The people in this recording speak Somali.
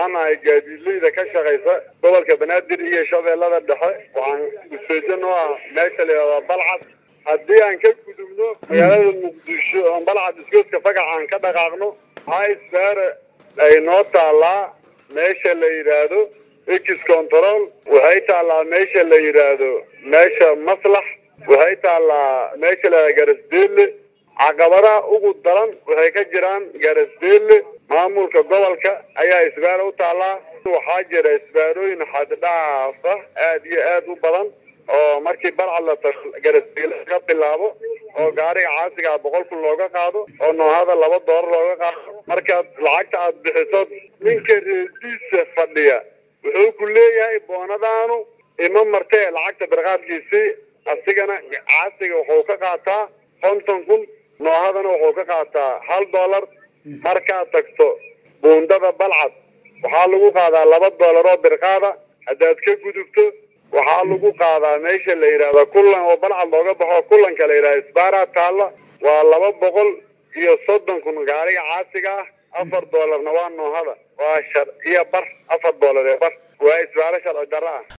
waxaan ahay gaadiidleyda ka shaqaysa gobolka banaadir iyo shabeellada dhexe waxaan useejan oo ah meesha la yidhahdaa balcad haddii aan ka gudubno magaalada muqdisho oon balcad isgoodka fagax aan ka dhaqaaqno waxaa isbaare ay noo taallaa meesha la yidhaahdo ex control waxay taallaa meesha la yidhaahdo meesha maslax waxay taallaa meesha la yidhahdo garasdeelle caqabadaha ugu daran waxay ka jiraan garasdeelle maamulka gobolka ayaa isbaaro u taallaa waxaa jira isbaarooyin xaddhaaf ah aad iyo aad u badan oo markii balcad la tago garasdeelle laga bilaabo oo gaariga caasigaa boqol kun looga qaado oo noohada laba doolar looga qaado markaad lacagta aad bixiso ninka reediisa fadhiya wuxuu ku leeyahay boonadaanu ima martee lacagta birqaadkiisii asigana caasiga wuxuu ka qaataa konton kun noohadana wuxuu ka qaataa hal doolar markaad tagto buundada balcad waxaa lagu qaadaa laba doolar oo birqaada haddaad ka gudubto waxaa lagu qaadaa meesha la yidhahda kullan oo balcad looga baxo kullanka la yidhahda isbaaraa taalla waa laba boqol iyo soddon kun gaariga caasiga ah afar doolarna waa noohada waa shar iyo bar afar doolar ee bar waa isbaaro sharci darro ah